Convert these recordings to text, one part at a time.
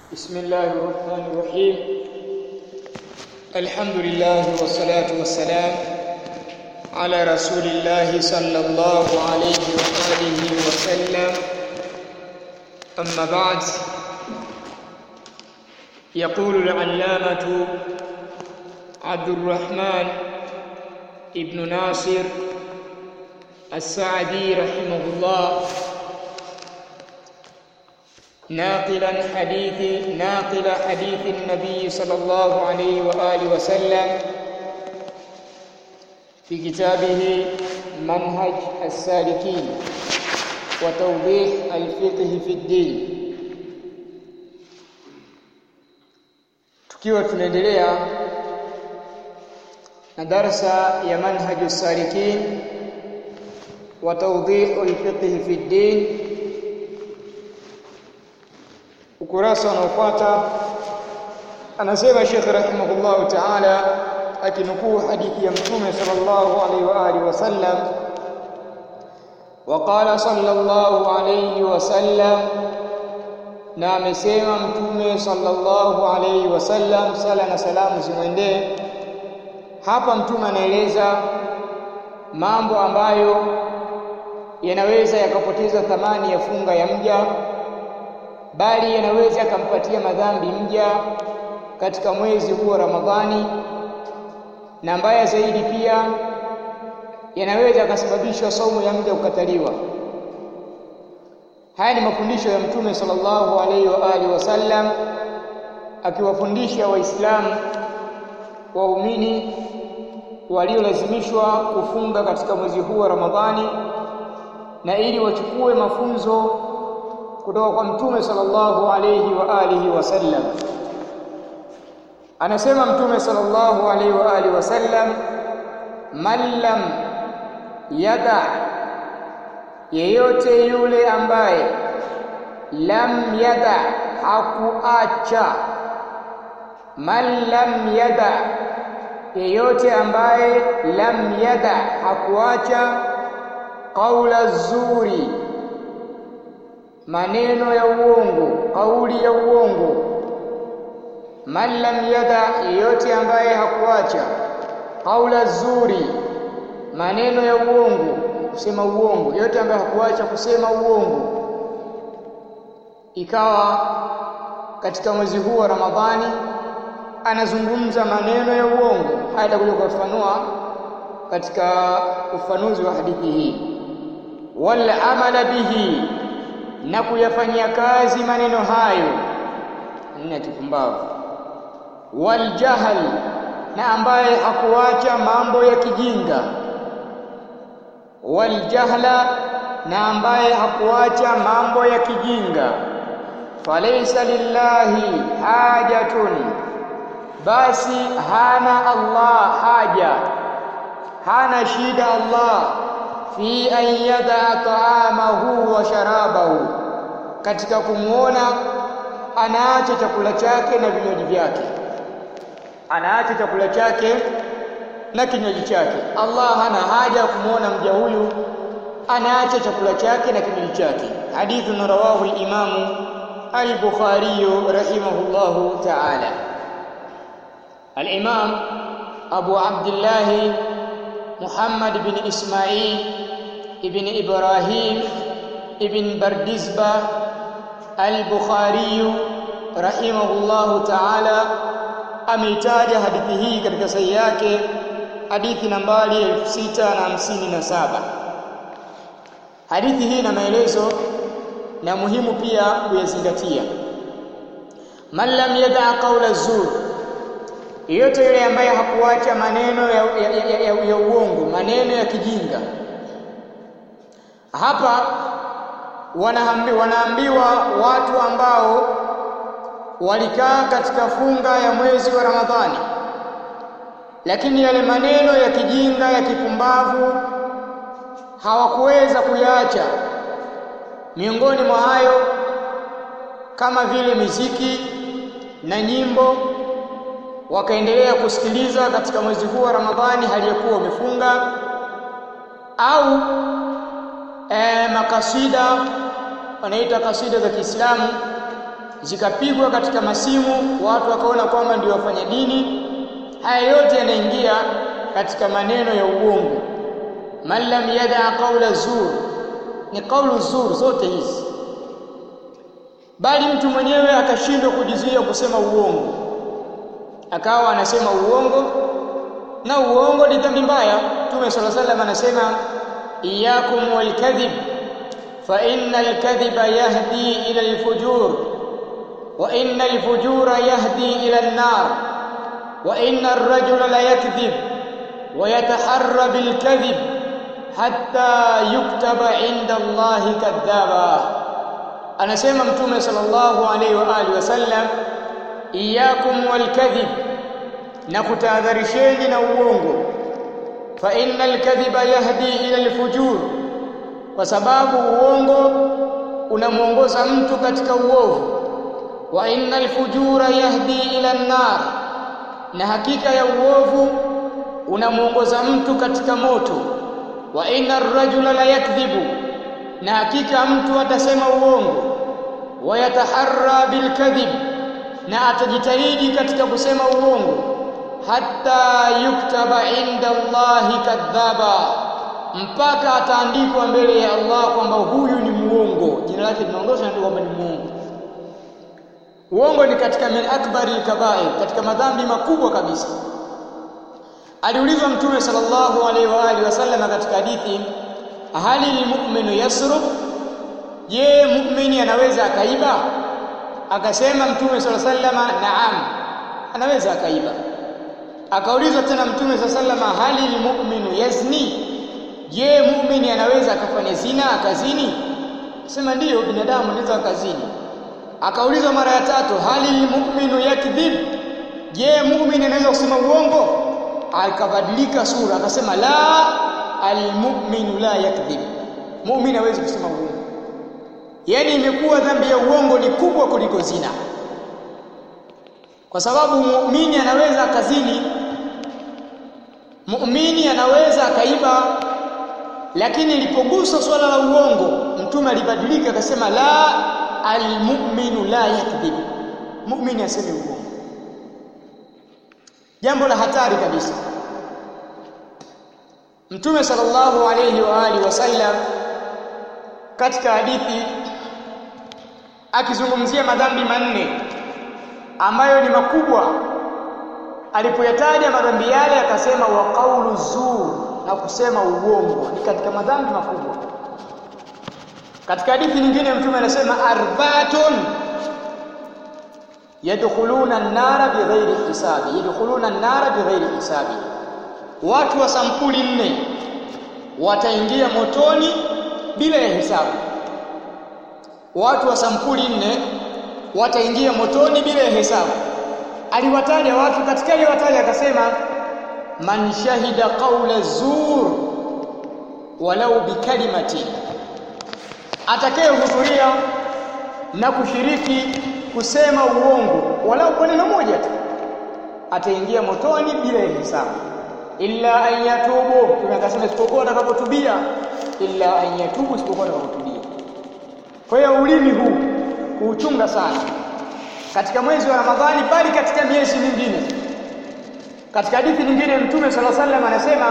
بسم الله الرحمن الرحيم الحمد لله والصلاة والسلام على رسول الله صلى الله عليه وآله وسلم أما بعد يقول العلامة عبد الرحمن ابن ناصر السعدي رحمه الله ناقلا حديث ناقل حديث النبي صلى الله عليه وآله وسلم في كتابه منهج السالكين وتوضيح الفقه في الدين tukiwa tunaendelea na darasa ya manhaju salikin wa tawdihu alfiqh fi ddin ukurasa unaofuata anasema Sheikh rahimahullahu ta'ala akinukuu hadithi ya mtume sallallahu alaihi wa alihi wasallam وقال صلى الله عليه وسلم na amesema mtume sallallahu alaihi wasallam sala na salamu zimwendee hapa mtume anaeleza mambo ambayo yanaweza yakapoteza thamani ya funga ya mja bali yanaweza yakampatia madhambi mja katika mwezi huo Ramadhani na mbaya zaidi pia yanaweza yakasababisha saumu ya mja kukataliwa haya ni mafundisho ya mtume sallallahu alaihi wa alihi wasallam akiwafundisha waislamu waumini waliolazimishwa kufunga katika mwezi huu wa Ramadhani na ili wachukue mafunzo kutoka kwa mtume sallallahu alayhi wa alihi wasallam anasema mtume sallallahu alayhi wa alihi wasallam man lam yada yeyote yule ambaye lam yada hakuacha man lam yada yeyote ambaye lam yada hakuacha qaula zuri maneno ya uongo kauli ya uongo man lam yada yeyote ambaye hakuacha kaula zuri maneno ya uongo kusema uongo yeyote ambaye hakuacha kusema uongo ikawa katika mwezi huu wa Ramadhani anazungumza maneno ya uongo haya itakuja kufafanua katika ufanuzi wa hadithi hii wal amala bihi na kuyafanyia kazi maneno hayo nne kipumbavu wal jahl na ambaye hakuacha mambo ya kijinga wal jahla na ambaye hakuacha mambo ya kijinga falaysa lillahi hajatun basi hana Allah haja hana shida Allah fi an yada ta'amahu wa sharabahu katika kumuona anaacha chakula chake na vinywaji vyake anaacha chakula chake na kinywaji chake Allah hana haja kumuona mja huyu anaacha chakula chake na kinywaji chake hadithu rawahu al-Imam al-Bukhari rahimahullahu ta'ala al-Imam Abu Abdullah Muhammad bin Ismail ibn Ibrahim ibn Bardizba al-Bukhari rahimahullahu ta'ala ameitaja hadithi hii katika sahihi yake hadithi nambari 6057 hadithi hii na maelezo na muhimu pia kuyazingatia man lam yada qawla zur yeyote yule ambaye hakuacha maneno ya, ya, ya, ya, ya uongo maneno ya kijinga hapa wanaambi, wanaambiwa watu ambao walikaa katika funga ya mwezi wa Ramadhani lakini yale maneno ya kijinga ya kipumbavu hawakuweza kuyaacha miongoni mwa hayo kama vile miziki na nyimbo wakaendelea kusikiliza katika mwezi huu wa Ramadhani hali ya kuwa wamefunga au e, makasida wanaita kasida za Kiislamu zikapigwa katika masimu, watu wakaona kwamba ndio wafanya dini. Haya yote yanaingia katika maneno ya uongo. Man lam yadaa qaula zur, ni qaulu zur zote hizi, bali mtu mwenyewe akashindwa kujizuia kusema uongo, akawa anasema uongo, na uongo ni dhambi mbaya. Mtume sala salam anasema iyakum walkadhib fa inna alkadhiba yahdi ila alfujur wa inna alfujura yahdi ila an-nar wa inna ar-rajula la yakdhib wa yataharra bilkadhib hatta yuktaba inda Allahi kadhaba. Anasema Mtume sallallahu alaihi wa alihi wasallam, iyakum walkadhib, na kutahadharisheni na uongo. Fa inna alkadhiba yahdi ila alfujur, kwa sababu uongo unamwongoza mtu katika uovu. Wa inna alfujura yahdi ila an-nar, na hakika ya uovu unamwongoza mtu katika moto wa inna ar-rajula la yakdhibu, na hakika mtu atasema uongo. Wa yataharra bilkadhib, na atajitahidi katika kusema uongo. Hatta yuktaba inda Allahi kadhaba, mpaka ataandikwa mbele ya Allah kwamba huyu ni muongo, jina lake linaondosha ndio kwamba ni muongo. Uongo ni katika min akbari kabair, katika madhambi makubwa kabisa. Aliulizwa Mtume sallallahu alaihi wa alihi wasallam katika hadithi, hali lilmu'minu yasruk, je, muumini anaweza akaiba? Akasema Mtume sallallahu alaihi wasallam, naam, anaweza akaiba. Akaulizwa tena Mtume sallallahu alaihi wasallam, hali lilmu'minu yazni, je, muumini anaweza akafanya zina akazini? Sema ndiyo, binadamu anaweza akazini. Akaulizwa mara ya tatu, hali lilmu'minu yakdhib, je, muumini anaweza kusema uongo? akabadilika sura akasema la almu'minu la yakdhib, muumini hawezi kusema uongo. Yaani imekuwa dhambi ya uongo ni kubwa kuliko zina, kwa sababu muumini anaweza akazini, muumini anaweza akaiba, lakini ilipogusa swala la uongo, Mtume alibadilika akasema la almu'minu la yakdhib, muumini aseme uongo jambo la hatari kabisa. Mtume sallallahu alayhi wa alihi wasallam katika hadithi akizungumzia madhambi manne ambayo ni makubwa, alipoyataja madhambi yale akasema wa qaulu zur, na kusema uongo ni katika madhambi makubwa. Katika hadithi nyingine Mtume anasema arbaatun yadkhuluna an-nara bighairi hisabi, yadkhuluna an-nara bighairi hisabi, watu wa sampuli nne wataingia motoni bila ya hisabu. Watu wa sampuli nne wataingia motoni bila ya hisabu. Aliwataja watu, katika aliwataja akasema, man shahida qawla zur walau bikalimatin, atakayehudhuria na kushiriki kusema uongo walau kwa neno moja tu ataingia motoni bila ya hisabu. illa an yatubu, Mtume akasema isipokuwa atakapotubia. illa an yatubu, isipokuwa atakapotubia. Kwa hiyo ulimi huu kuuchunga sana katika mwezi wa Ramadhani, bali katika miezi mingine. Katika hadithi nyingine Mtume sala sallam anasema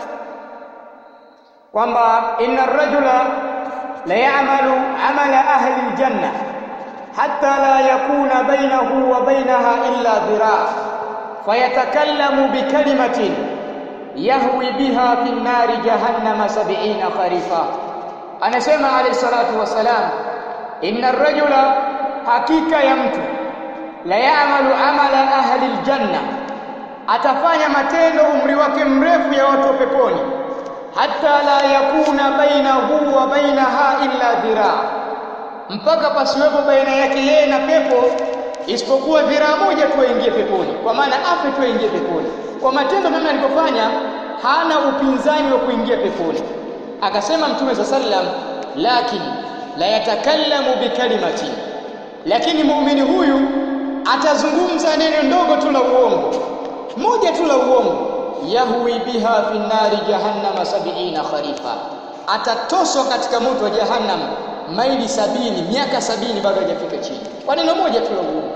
kwamba inna ar-rajula la ya'malu amala ahli al-janna hatta la yakuna bainahu wa bainaha illa dhiraa fayatakallamu bikalimatin yahwi biha fi nnari jahannama sab'ina kharifa. Anasema alayhi salatu wassalam, inna ar-rajula, hakika ya mtu, la ya'malu amala ahli aljanna, atafanya matendo umri wake mrefu ya watu wa peponi, hatta la yakuna bainahu wa bainaha illa dhiraa mpaka pasiwepo baina yake yeye na pepo isipokuwa dhiraa moja tu aingie peponi, kwa maana afe tu aingie peponi. Kwa matendo namna alivyofanya, hana upinzani wa kuingia peponi. Akasema Mtume sa sallam, lakin la yatakallamu bikalimatin, lakini muumini huyu atazungumza neno ndogo tu la uongo, moja tu la uongo, yahwi biha fi nnari jahannama sab'ina kharifa, atatoswa katika moto wa jahannam maili sabini miaka sabini bado hajafika chini kwa neno moja tu la uongo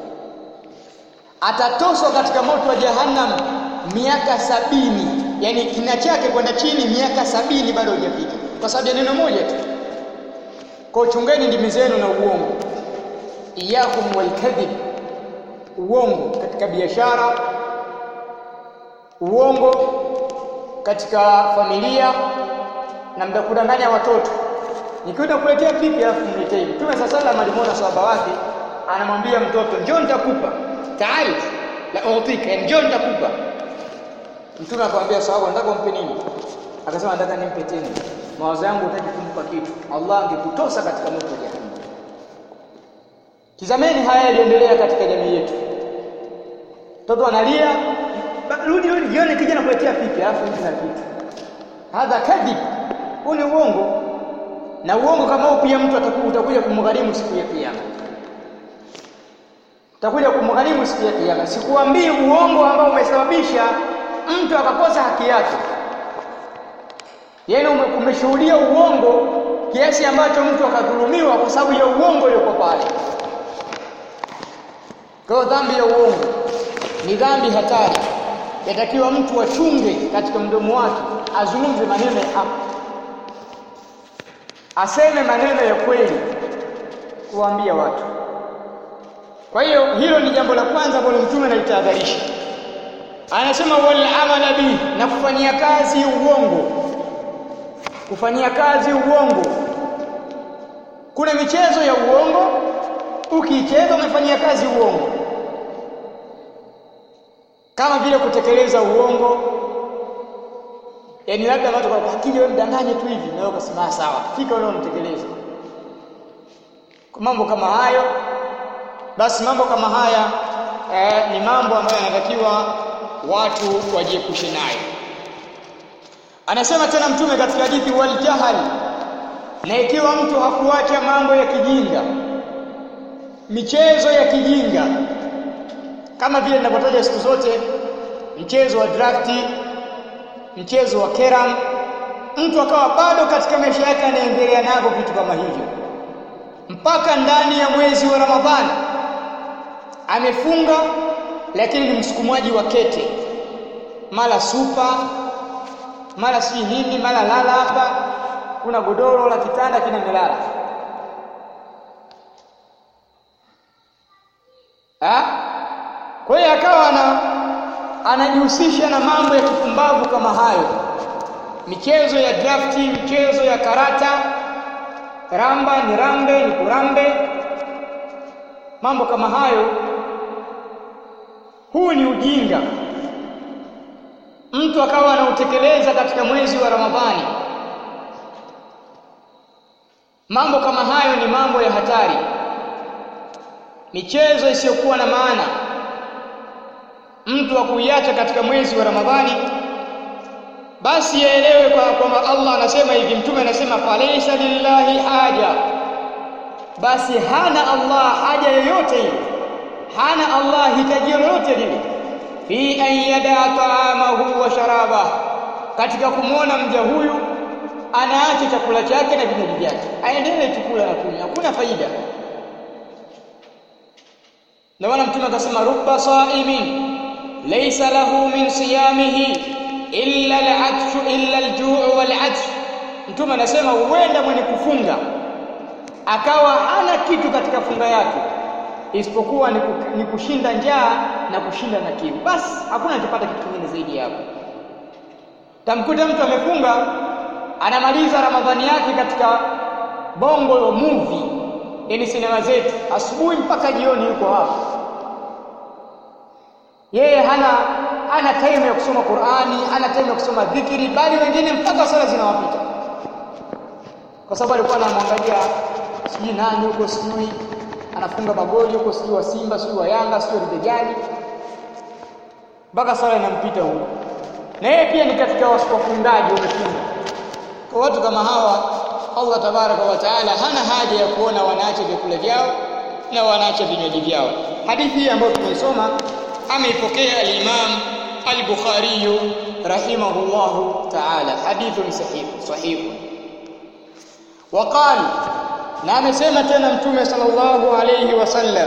atatoswa katika moto wa jahannam miaka sabini yani kina chake kwenda chini miaka sabini bado hujafika kwa sababu ya neno moja tu kwa chungeni ndimi zenu na uongo iyakum walkadhib uongo katika biashara uongo katika familia na mtakudanganya watoto nikienda kuletea pipi alafu mletee mtume sasa sallam alimwona sahaba wake anamwambia mtoto njoo nitakupa taali la utika njoo nitakupa mtume akamwambia sahaba nataka umpe nini akasema nataka nimpe tena mawazo yangu hutaki kumpa kitu Allah angekutosa katika moto wa jahannam tizameni haya yaliendelea katika jamii yetu mtoto analia rudi rudi jioni kija nakuletea pipi alafu mtu na kitu hadha kadhib huu ni uongo na uongo kama huu pia mtu atakuwa utakuja kumgharimu siku ya kiyama utakuja kumgharimu siku ya kiyama sikuambii uongo ambao umesababisha mtu akakosa haki yake yaani umeshuhudia uongo kiasi ambacho mtu akadhulumiwa kwa sababu ya uongo uliokuwa pale kwa dhambi ya uongo ni dhambi hatari yatakiwa mtu achunge katika mdomo wake azungumze maneno ya haki aseme maneno ya kweli kuwaambia watu kwa hiyo hilo ni jambo la kwanza ambalo mtume alitahadharisha anasema wal amala bi na kufanyia kazi uongo kufanyia kazi uongo kuna michezo ya uongo ukiicheza umefanyia kazi uongo kama vile kutekeleza uongo yaani labda watu kwa akili wewe mdanganye tu hivi na wewe ukasema sawa fika leo mtekeleze mambo kama hayo basi mambo kama haya eh, ni mambo ambayo yanatakiwa watu wajiepushe nayo anasema tena mtume katika hadithi wal jahal na ikiwa mtu hakuacha mambo ya kijinga michezo ya kijinga kama vile ninavyotaja siku zote mchezo wa drafti mchezo wa keram mtu akawa bado katika maisha yake anaendelea navyo vitu kama hivyo mpaka ndani ya mwezi wa Ramadhani amefunga lakini ni msukumaji wa kete mara supa mara si nini mara lala hapa kuna godoro la kitanda kina melala ha? kwa hiyo akawa ana anajihusisha na mambo ya kipumbavu kama hayo michezo ya drafti michezo ya karata ramba ni rambe ni kurambe mambo kama hayo huu ni ujinga mtu akawa anautekeleza katika mwezi wa Ramadhani mambo kama hayo ni mambo ya hatari michezo isiyokuwa na maana mtu wa kuiacha katika mwezi wa Ramadhani basi yaelewe kwamba Allah anasema hivi mtume anasema falaysa lillahi haja basi hana Allah haja yoyote ile hana Allah hitaji lolote lile fi an yada ta'amahu wa sharaba katika kumwona mja huyu anaacha chakula chake na vinywaji vyake aendelee chakula na kunywa hakuna faida na maana mtume akasema rubba sa'imin laysa lahu min siyamihi illa al-'atshu illa al-ju' wal-'atshu mtume anasema huenda mwenye kufunga akawa hana kitu katika funga yake isipokuwa ni kushinda njaa na kushinda na kiu basi hakuna anachopata kitu kingine zaidi hapo tamkuta mtu amefunga anamaliza ramadhani yake katika bongo movie yani sinema zetu asubuhi mpaka jioni yuko hapo yeye hana hana time ya kusoma Qur'ani hana time ya kusoma dhikri bali wengine mpaka sala zinawapita kwa sababu alikuwa anamwangalia sijui nani huko sijui anafunga magoli huko sijui wa Simba sijui wa Yanga sijui wa gani mpaka sala inampita huko na yeye pia ni katika wafungaji wamefunga kwa watu kama hawa Allah tabaraka wa taala hana haja ya kuona wanaacha vyakula vyao na wanaacha vinywaji vyao hadithi hii ambayo tumeisoma ameipokea al-Imam al-Bukhari rahimahullahu ta'ala hadithun sahih sahih وقال na amesema tena mtume sallallahu alayhi wasallam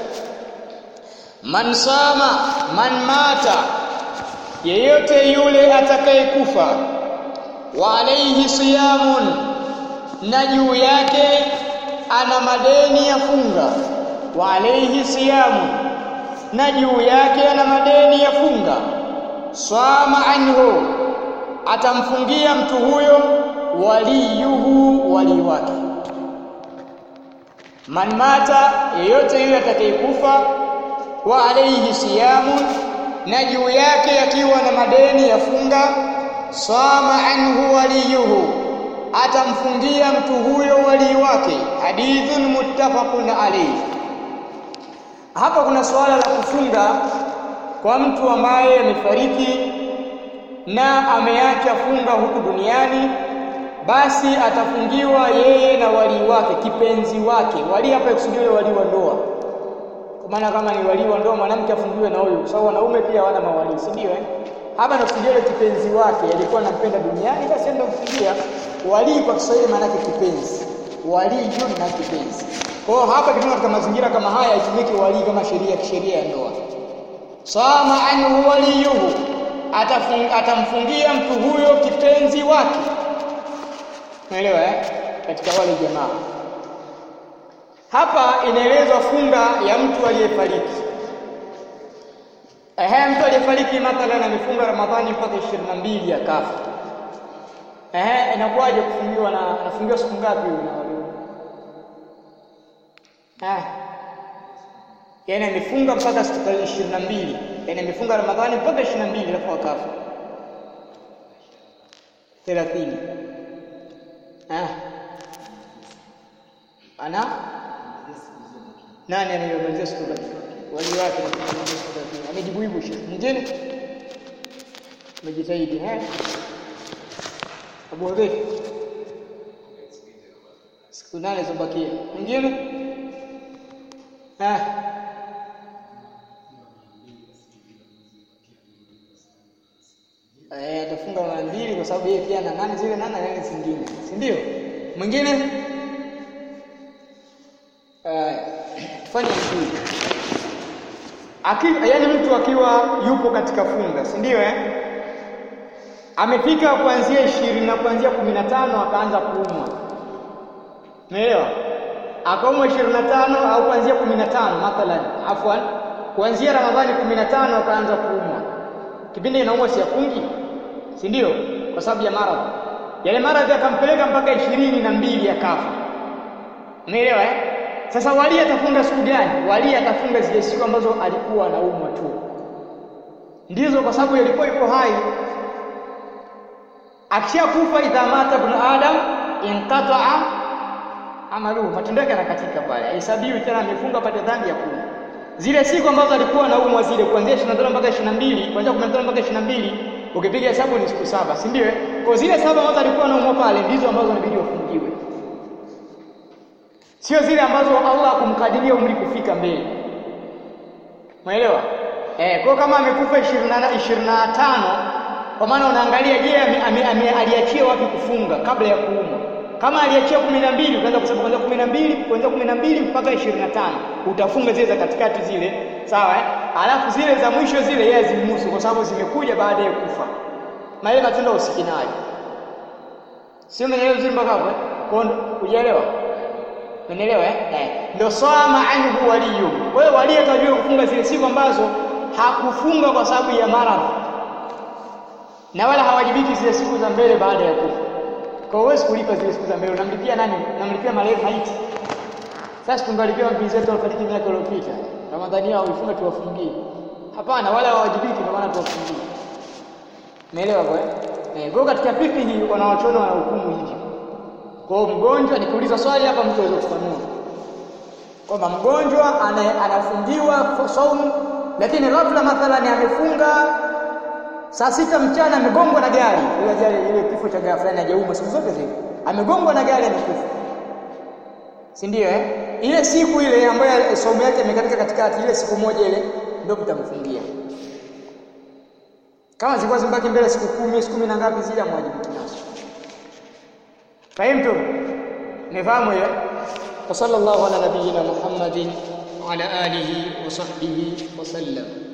man sama man mata yeyote yule atakayekufa wa alayhi siyamun na juu yake ana madeni ya funga wa alayhi siyamun na juu yake ana madeni ya funga swama anhu atamfungia mtu huyo waliyuhu wali wake man mata yeyote yule atakayekufa wa alayhi siyamun na juu yake akiwa na madeni ya funga swama anhu waliyuhu atamfungia mtu huyo wali wake hadithun muttafaqun alayhi hapa kuna suala la kufunga kwa mtu ambaye amefariki na ameacha funga huku duniani basi atafungiwa yeye na wali wake kipenzi wake wali hapa ikusudiwe wali wa ndoa kwa maana kama ni wali wa ndoa mwanamke afungiwe na huyo kwa sababu wanaume pia hawana mawali si ndio eh hapa nakusudia kipenzi wake alikuwa anampenda duniani basi ndio kufungia wali kwa Kiswahili maana yake kipenzi wali hiyo na kipenzi kwa hiyo hapa kitu katika mazingira kama haya itumike wali kama sheria kisheria ya ndoa sama anhu waliyuhu atamfungia mtu huyo kipenzi wake Unaelewa eh? Katika wale jamaa. Hapa inaelezwa funga ya mtu aliyefariki. Ehe, mtu aliyefariki mathalan amefunga Ramadhani mpaka 22 akafa. Ehe, inakuwaje kufungiwa na anafungiwa siku ngapi huyo na wale? Eh. Yaani amefunga mpaka siku 22. Yaani amefunga Ramadhani mpaka 22 alafu akafa. 30. Ah. Ana nani anayemalizia siku ngapi? Wali wake amejibu hivyo shehe. Mwingine umejitahidi eh? Abu Hudhaifa siku nane zobakia. Mwingine ah Eh, atafunga mara mbili kwa sababu yeye pia ana nane zile nane nane zingine, si ndio? Mwingine eh, fanya hivi. Aki, yaani mtu akiwa yupo katika funga, si ndio eh? Amefika kuanzia ishirini na kuanzia kumi na tano akaanza kuumwa. Umeelewa? Akaumwa ishirini na tano au kuanzia kumi na tano mathalan, afwan, kuanzia Ramadhani kumi na tano akaanza kuumwa kipindi inaumwa si yafungi si ndio kwa sababu ya maradhi yale maradhi akampeleka mpaka ishirini na mbili akafa umeelewa eh sasa wali atafunga siku gani wali atafunga zile siku ambazo alikuwa anaumwa tu ndizo kwa sababu ilikuwa ipo hai akishakufa idha mata ibn adam inqata'a amaluhu matendo yake yanakatika pale hesabiwi tena amefunga pate dhambi ya kumi zile siku ambazo alikuwa anaumwa zile kuanzia 25 mpaka 22 kuanzia 15 mpaka 22 ukipiga hesabu ni siku saba si ndio kwa zile saba ambazo alikuwa anaumwa pale ndizo ambazo inabidi wafungiwe sio zile ambazo Allah kumkadiria umri kufika mbele umeelewa eh kwa kama amekufa 25 kwa maana unaangalia je aliachia wapi kufunga kabla ya kuumwa kama aliachia 12 ukaanza kusema kuanzia 12 kuanzia 12 mpaka 25 utafunga zile za katikati zile sawa eh alafu zile za mwisho zile yeye zimhusu kwa sababu zimekuja baada ya kufa na ile matendo usikinaji sio mwenyewe vizuri mpaka hapo kwa kujielewa Umeelewa eh? eh. Ndio swama anhu waliyu. Kwa hiyo wali atajua kufunga zile siku ambazo hakufunga kwa sababu ya maradhi. Na wala hawajibiki zile siku za mbele baada ya kufa. Kwa hiyo kulipa zile siku za mbele unamlipia nani? Unamlipia marehemu maiti. Sasa tungalipia mpenzi wetu alifariki miaka iliyopita. Ramadhani yao ifunga tuwafungie. Hapana, wala hawajibiki ndio maana tuwafungie. Umeelewa kwa eh? Kwa katika fiqh hii wanawachono wanahukumu hivi. Kwa hiyo mgonjwa nikiuliza swali hapa mtu aweze kufanua. Kwamba mgonjwa anafungiwa saumu lakini ghafla mathalan amefunga saa sita mchana amegongwa na gari. Ile gari ile kifo cha ghafla na hajauma siku zote zile. Amegongwa na gari amekufa. Si ndio eh? Ile siku ile ambayo saumu yake imekatika katikati ile siku moja ile ndio mtamfungia. Kama zilikuwa zimbaki mbele siku kumi, siku kumi na ngapi zile amwajibiki nazo. Fahimu tu? Nifahamu hiyo? wa sallallahu ala nabiyyina Muhammadin wa ala alihi wa sahbihi wa sallam